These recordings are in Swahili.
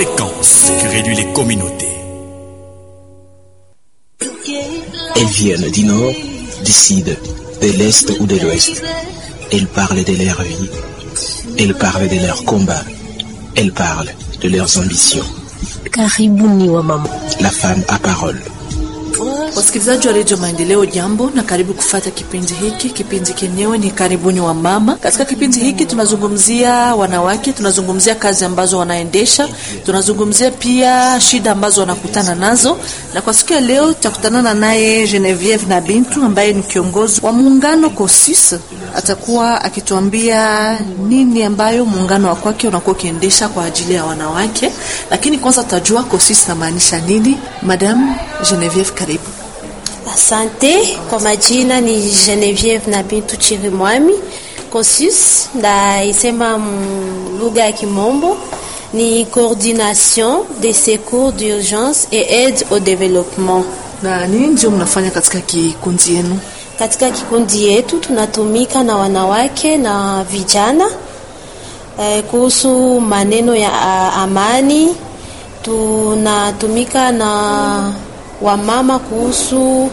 fréquence qui réduit les communautés. Elles viennent du nord, du sud, de l'est ou de l'ouest. Elles parlent de leur vie. Elles parlent de leurs combats. Elles parlent de leurs ambitions. Karibuni wa mama. La femme à parole. Wasikilizaji wa redio Maendeleo, jambo na karibu kufata kipindi hiki. Kipindi kenyewe ni karibuni wa mama. Katika kipindi hiki tunazungumzia wanawake, tunazungumzia kazi ambazo wanaendesha, tunazungumzia pia shida ambazo wanakutana nazo, na kwa siku ya leo tutakutanana naye Genevieve na Bintu ambaye ni kiongozi wa muungano COSIS. Atakuwa akituambia nini ambayo muungano wa kwake unakuwa ukiendesha kwa ajili ya wanawake, lakini kwanza tutajua COSIS namaanisha nini. Madam Genevieve, karibu. Asante. Kwa majina ni Genevieve na Bintu Chirimwami. COSUS ndaisema lugha ya Kimombo ni coordination des secours d'urgence et aide au développement. Na nini ndio mnafanya katika kikundi yenu? Katika kikundi yetu tunatumika na wanawake na vijana eh, kuhusu maneno ya a, amani. Tunatumika na wamama kuhusu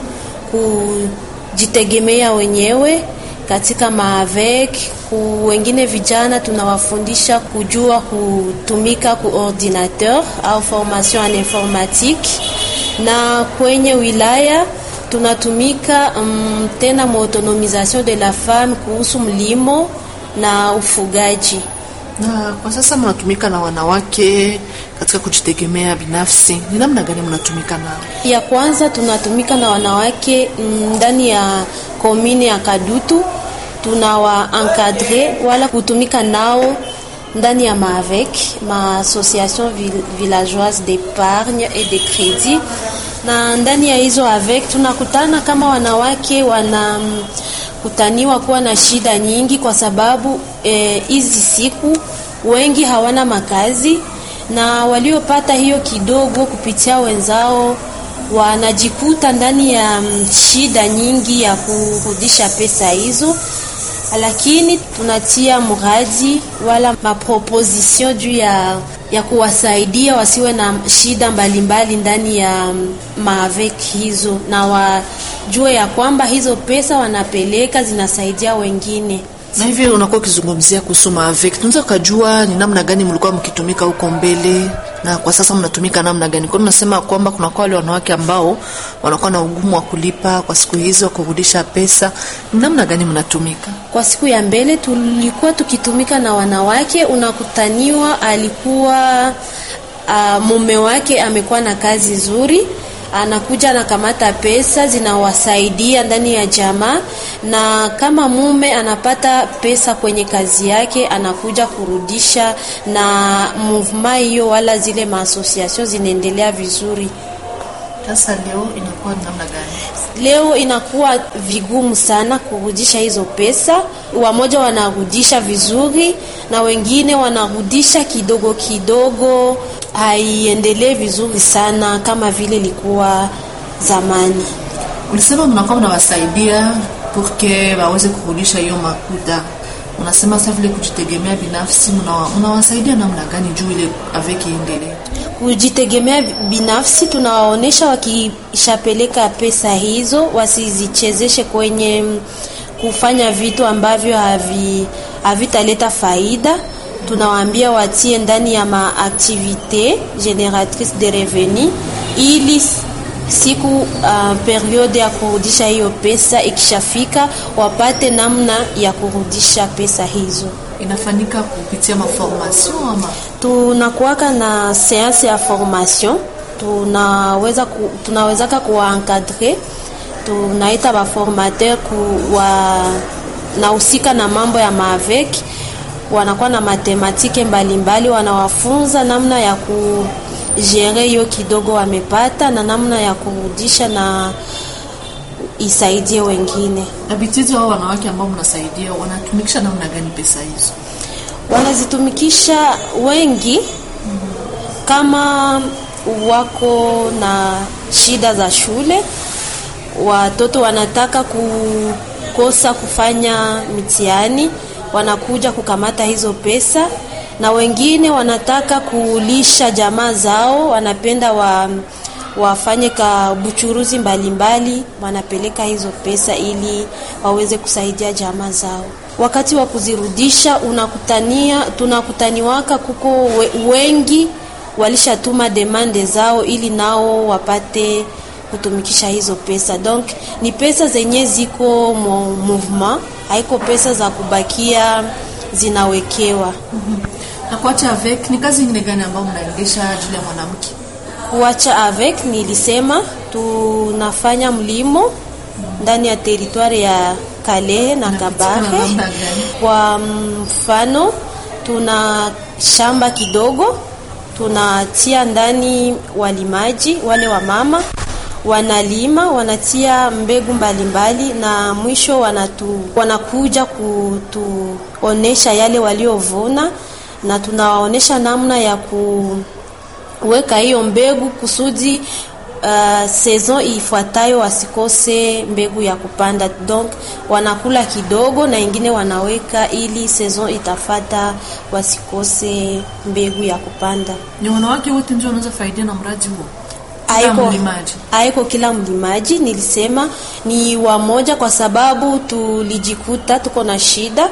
kujitegemea wenyewe katika maavek ku wengine vijana tunawafundisha kujua kutumika ku ordinateur au formation en informatique, na kwenye wilaya tunatumika um, tena mu autonomisation de la femme kuhusu mlimo na ufugaji. Na kwa sasa mnatumika na wanawake katika kujitegemea binafsi, ni namna gani mnatumika nao? Ya kwanza tunatumika na wanawake ndani ya komini ya Kadutu, tunawa encadre wala kutumika nao ndani ya maavec ma association villageoise d'épargne et de crédit, na ndani ya hizo avec tunakutana kama wanawake wana kutaniwa kuwa na shida nyingi, kwa sababu hizi eh, siku wengi hawana makazi na waliopata hiyo kidogo kupitia wenzao wanajikuta ndani ya shida nyingi ya kurudisha pesa hizo, lakini tunatia mradi wala maproposition juu ya, ya kuwasaidia wasiwe na shida mbalimbali ndani ya maavek hizo, na wajue ya kwamba hizo pesa wanapeleka zinasaidia wengine na hivi unakuwa ukizungumzia kuhusu maavek, tunaweza kujua ni namna gani mlikuwa mkitumika huko mbele na kwa sasa mnatumika namna gani? Kwa tunasema kwamba kuna kwa wale wanawake ambao wanakuwa na ugumu wa kulipa kwa siku hizo, kurudisha pesa, ni namna gani mnatumika? Kwa siku ya mbele tulikuwa tukitumika na wanawake, unakutaniwa alikuwa uh, mume wake amekuwa na kazi nzuri anakuja anakamata pesa zinawasaidia ndani ya jamaa, na kama mume anapata pesa kwenye kazi yake anakuja kurudisha, na movement hiyo wala zile maasociation zinaendelea vizuri. Sasa leo inakuwa namna gani? Leo inakuwa vigumu sana kurudisha hizo pesa. Wamoja wanarudisha vizuri na wengine wanarudisha kidogo kidogo, haiendelee vizuri sana kama vile ilikuwa zamani. Ulisema mnakuwa mnawasaidia porque waweze kurudisha hiyo makuta. Unasema sasa vile kujitegemea binafsi, mnawasaidia namna gani juu ile avec iendelee? Kujitegemea binafsi, tunawaonesha wakishapeleka pesa hizo wasizichezeshe kwenye kufanya vitu ambavyo havi havitaleta faida. Tunawaambia watie ndani ya maaktivite generatrice de revenu ili siku uh, periode ya kurudisha hiyo pesa ikishafika, wapate namna ya kurudisha pesa hizo. Inafanyika kupitia maformation ama tunakuwaka na seanse ya formation, tunaweza ku, tunawezaka kuwaencadre, tunaita baformateur kuwa nahusika na mambo ya maavek, wanakuwa na matematike mbalimbali, wanawafunza namna ya ku jere hiyo kidogo wamepata na namna ya kurudisha na isaidie wengine. Abitizi hao wanawake ambao mnasaidia wanatumikisha namna gani pesa hizo? Wanazitumikisha wengi kama wako na shida za shule, watoto wanataka kukosa kufanya mitihani, wanakuja kukamata hizo pesa na wengine wanataka kulisha jamaa zao, wanapenda wa wafanye ka buchuruzi mbalimbali, wanapeleka hizo pesa ili waweze kusaidia jamaa zao. Wakati wa kuzirudisha unakutania, tunakutaniwaka kuko we, wengi walishatuma demande zao ili nao wapate kutumikisha hizo pesa. Donc ni pesa zenye ziko mo movement, haiko pesa za kubakia zinawekewa. Na kuacha avec ni kazi nyingine gani ambayo mnaendesha ajili ya mwanamke? Kuacha avec nilisema tunafanya mlimo ndani ya teritwari ya Kalehe na Kabare. namna gani? Kwa mfano, tuna shamba kidogo, tunatia ndani walimaji wale wa mama wanalima, wanatia mbegu mbalimbali mbali, na mwisho wanatu, wanakuja kutuonesha yale waliovuna, na tunawaonesha namna ya kuweka hiyo mbegu kusudi uh, saison ifuatayo wasikose mbegu ya kupanda. Donc wanakula kidogo na ingine wanaweka ili saison itafata wasikose mbegu ya kupanda. Ni wanawake wote ndio wanaweza faidia na mradi huo? Kila Haiko, mlimaji. haiko kila mlimaji, nilisema ni wamoja, kwa sababu tulijikuta tuko na shida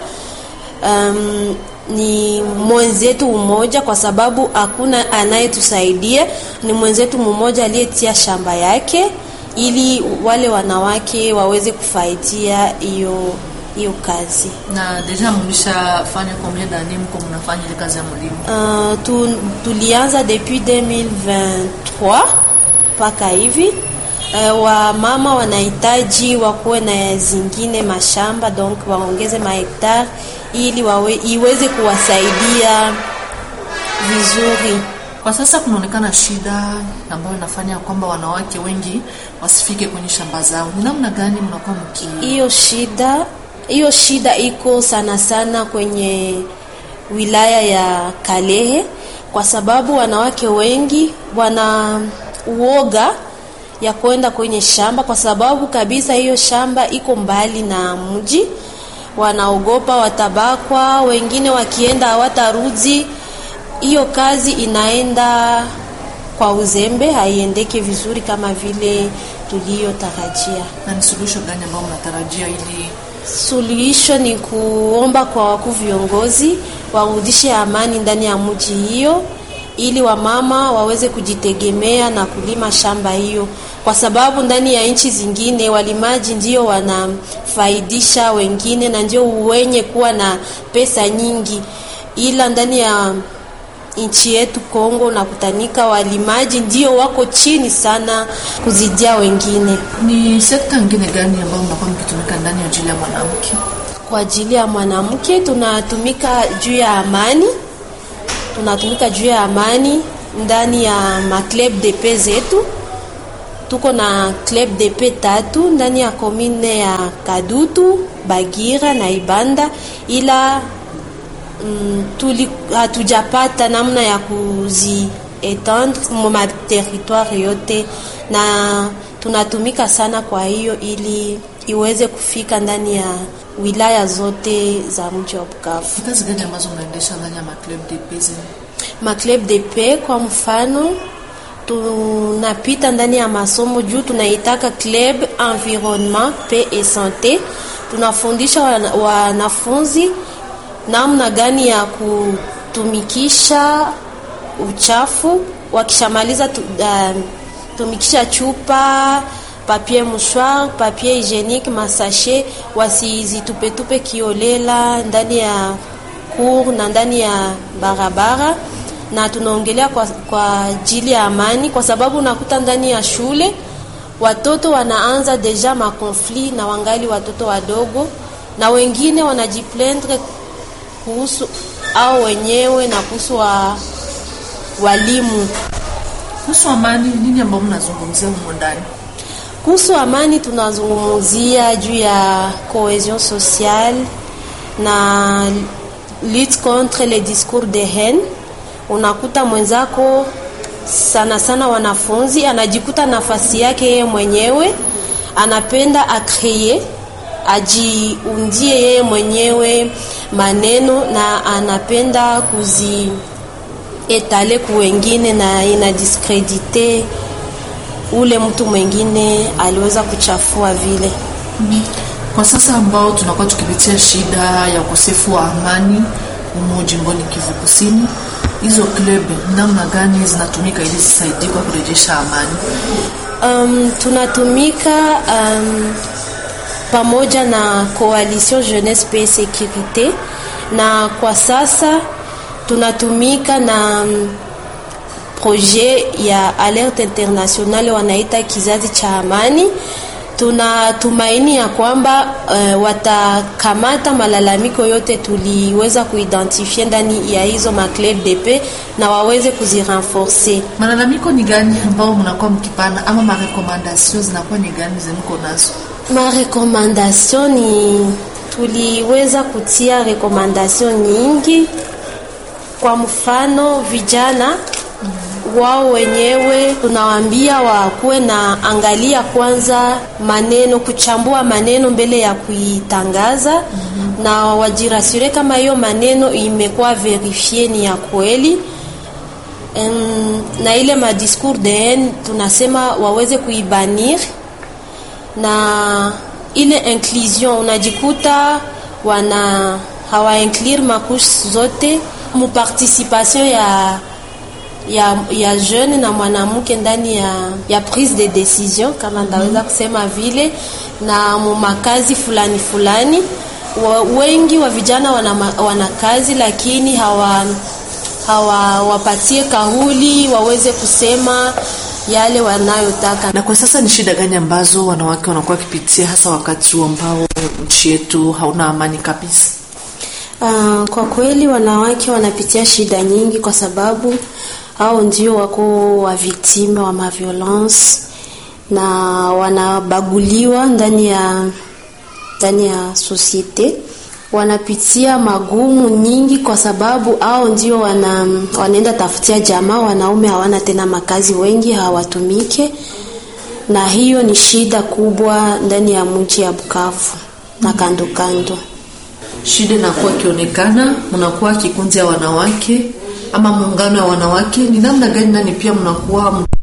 um, ni mwenzetu mmoja, kwa sababu hakuna anayetusaidia. Ni mwenzetu mmoja aliyetia shamba yake ili wale wanawake waweze kufaidia hiyo hiyo kazi. Na deja mlishafanya combien d'années mko mnafanya ile kazi ya mlimo? Uh, tu, tulianza depuis 2023 mpaka hivi. Uh, wamama wanahitaji wakuwe na zingine mashamba donc waongeze mahektare ili wawe, iweze kuwasaidia vizuri. Kwa sasa kunaonekana shida ambayo inafanya kwamba wanawake wengi wasifike kwenye shamba zao. Ni namna gani mnakuwa mki Hiyo shida hiyo shida iko sana sana kwenye wilaya ya Kalehe kwa sababu wanawake wengi wana uoga ya kwenda kwenye shamba kwa sababu kabisa hiyo shamba iko mbali na mji. Wanaogopa watabakwa, wengine wakienda hawatarudi. Hiyo kazi inaenda kwa uzembe, haiendeke vizuri kama vile tuliyotarajia. na ni suluhisho gani ambayo mnatarajia ili Suluhisho ni kuomba kwa wakuu viongozi warudishe amani ndani ya mji hiyo, ili wamama waweze kujitegemea na kulima shamba hiyo, kwa sababu ndani ya nchi zingine walimaji ndio wanafaidisha wengine na ndio wenye kuwa na pesa nyingi, ila ndani ya nchi yetu Kongo na kutanika walimaji ndio wako chini sana kuzidia wengine. ni sekta nyingine gani ambayo mnakuwa mkitumika ndani ya ajili ya mwanamke? Kwa ajili ya mwanamke tunatumika juu ya amani, tunatumika juu ya amani ndani ya maclub de paix zetu. Tuko na club de paix tatu ndani ya komine ya Kadutu, Bagira na Ibanda, ila mm, tuli hatujapata namna ya kuzi etendre mu territoire yote, na tunatumika sana kwa hiyo ili iweze kufika ndani ya wilaya zote za mji wa Bukavu. Ni kazi gani ambazo mnaendesha ndani ya maclub de paix? Maclub de paix kwa mfano, tunapita ndani ya masomo juu tunaitaka club environnement paix et santé. Tunafundisha wana- wanafunzi namna gani ya kutumikisha uchafu wakishamaliza tu, uh, tumikisha chupa papier mouchoir, papier hygienique, masashe, wasizitupetupe kiolela ndani ya cour na ndani ya barabara, na tunaongelea kwa, kwa ajili ya amani, kwa sababu unakuta ndani ya shule watoto wanaanza deja makonflit na wangali watoto wadogo, na wengine wanajiplendre kuhusu au wenyewe na kuhusu wa, walimu. Kuhusu amani, nini ambao mnazungumzia humo ndani? Kuhusu amani tunazungumzia juu ya cohesion sociale na lutte contre les discours de haine. Unakuta mwenzako sana sana wanafunzi anajikuta nafasi yake yeye mwenyewe, anapenda akreye ajiundie yeye mwenyewe maneno na anapenda kuzi etale ku wengine na ina diskredite ule mtu mwingine aliweza kuchafua vile. Kwa sasa ambao tunakuwa tukipitia shida ya ukosefu wa amani humu jimboni Kivu Kusini, hizo club namna gani zinatumika ili zisaidie kwa kurejesha amani? Um, tunatumika um, pamoja na Coalition Jeunesse Paix Sécurité na kwa sasa tunatumika na um, projet ya alerte internationale wanaita kizazi cha amani. Tunatumaini ya kwamba uh, watakamata malalamiko yote tuliweza kuidentifie ndani ya hizo maclub de paix na waweze kuzirenforcer. Malalamiko ni gani ambao mnakuwa mkipana ama marekomandasio zinakuwa ni gani zemko nazo? Marekomandasyon ni tuliweza kutia rekomandasyon nyingi. Kwa mfano, vijana wao wenyewe tunawaambia wakuwe na angalia kwanza maneno, kuchambua maneno mbele ya kuitangaza mm -hmm. na wajirasure kama hiyo maneno imekuwa verifie ni ya kweli. Um, na ile madiscours de haine tunasema waweze kuibanir na ile inclusion unajikuta wana hawainclure makushe zote mu participation ya ya, ya jeune na mwanamke ndani ya, ya prise de decision kama ndaweza kusema vile, na mu makazi fulani fulani wa, wengi wa vijana wana, wana kazi lakini hawa hawawapatie kauli waweze kusema yale wanayotaka. Na kwa sasa ni shida gani ambazo wanawake wanakuwa wakipitia hasa wakati huu ambao nchi yetu hauna amani kabisa? Uh, kwa kweli wanawake wanapitia shida nyingi kwa sababu hao ndio wako wa victime wa maviolence na wanabaguliwa ndani ya ndani ya societe wanapitia magumu nyingi kwa sababu hao ndio wana, wanaenda tafutia jamaa. Wanaume hawana tena makazi, wengi hawatumike, na hiyo ni shida kubwa ndani ya mji ya Bukavu na kando kando. Shida inakuwa ikionekana, mnakuwa kikundi ya wanawake ama muungano ya wanawake, ni namna gani nani pia mnakuwa